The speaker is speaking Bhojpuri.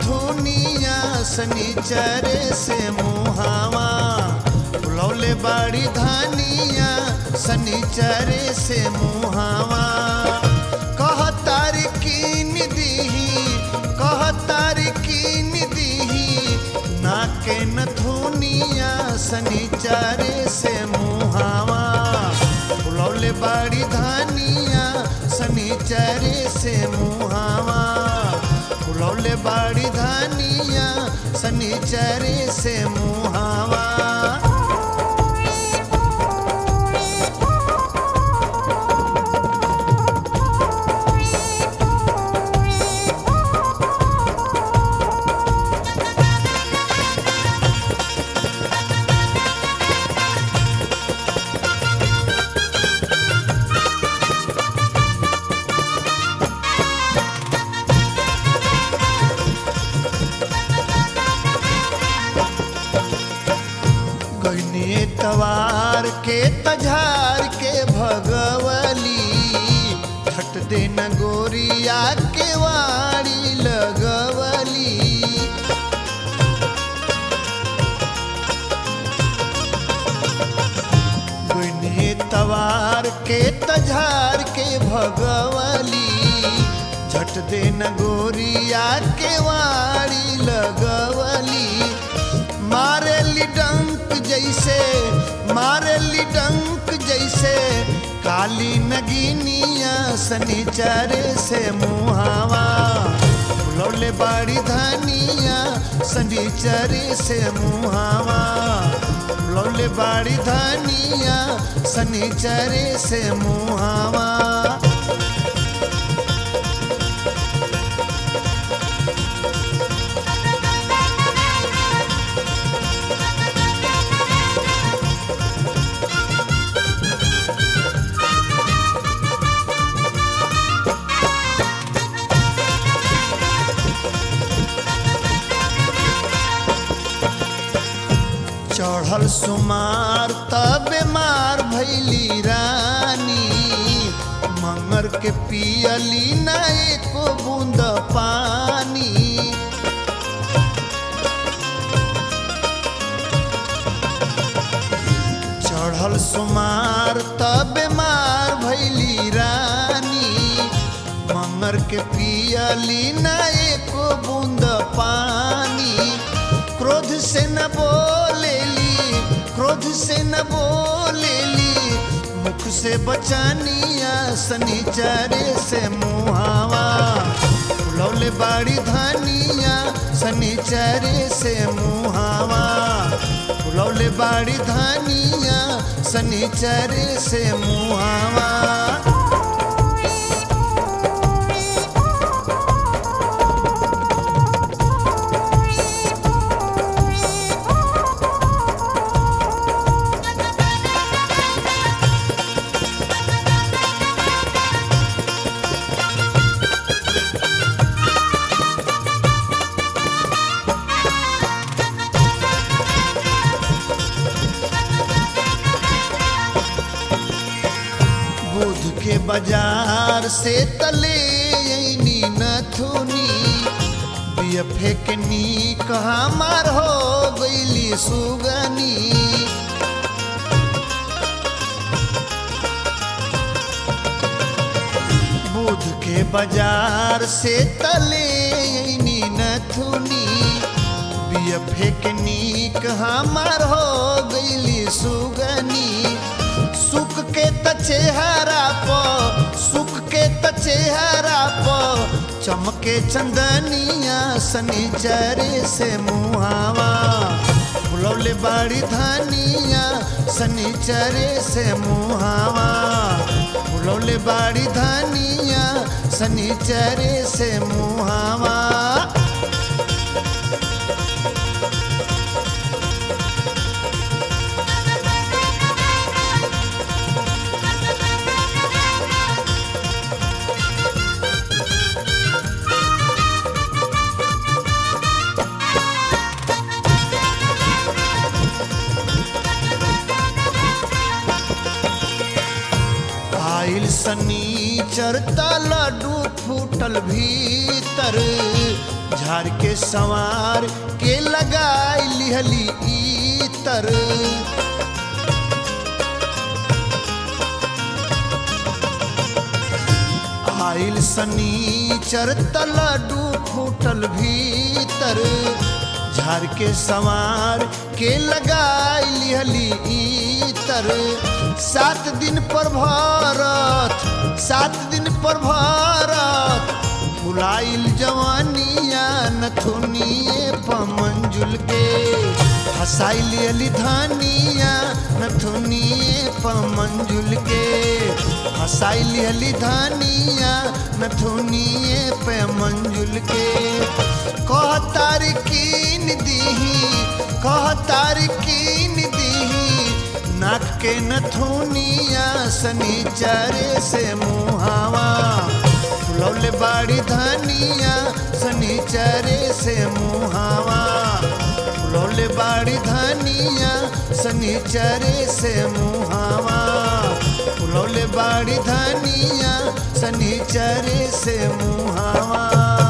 नथुनिया सनीचरे से मुहावा बुलौले बाड़ी धानिया सनीचरे से मुहावा कह तारी कीन दीही कह तारी कीन दीही नाके नथुनिया सनीचरे से मुहावा बुलौले बाड़ी धानिया सनीचरे से मुहावा बुलौले बाड़ी धानिया सनीचरे से मुहावा गईने तवार के तझार के भगवली छट देन गोरिया के वाड़ी लगवली गईने तवार के तझार के भगवली झट देन गोरिया के वाड़ी लगवली मारेली डंक जैसे मारेली डंक जैसे काली नगीनिया सनीचरे से मुहावा लौले बाड़ी धानिया सनीचरे से मुहावा लौले बाड़ी धानिया सनीचरे से मुहावा चढ़ल सुमार तब मार भैली रानी मंगर के पियली ना एको बूंद पानी चढ़ल सुमार तब मार भैली रानी मंगर के पियली ना एको बूंद पानी क्रोध से न बोलेली क्रोध से न बोलेली मुख से बचानिया सनीचरे से मुहावा लौले बाड़ी धानिया सनीचरे से मुहावा लौले बाड़ी धानिया सनीचरे से मुहावा बुध के बाजार से तले ऐनी नथुनी बियफे के नी कहा मार हो गईली सुगनी बुध के बाजार से तले ऐनी नथुनी बियफे के नी कहा मार हो गईली सुगनी सुख के त चेहरा प सुख के त चेहरा प चमके चंदनिया सनीचरे से मुहावा बुलौले बाड़ी धानिया सनीचरे से मुहावा बुलौले बाड़ी धानिया सनीचरे से मुहावा आइल सनी चरता लड्डू फूटल भीतर झाड़ के संवार के लगाई लिहली इतर आइल सनीचर तलडू फूटल भीतर झाड़ के संवार के लगाई लिहली इतर सात दिन पर भरत सात दिन पर भरत फुलाइल जवानिया नथुनिए पमंजुल के हसाइल अली धानिया नथुनिए पमंजुल के हसाइल अली धानिया नथुनिए पे मंजुल के कह तारकीन दीही कह तारकीन दीही नाक के नथुनिया सनीचरे से मुहावा फुलौले बाड़ी धनिया सनीचरे से मुहावा फुलौले बाड़ी धनिया सनीचरे से मुहावा फुलौले बाड़ी धनिया सनीचरे से मुहावा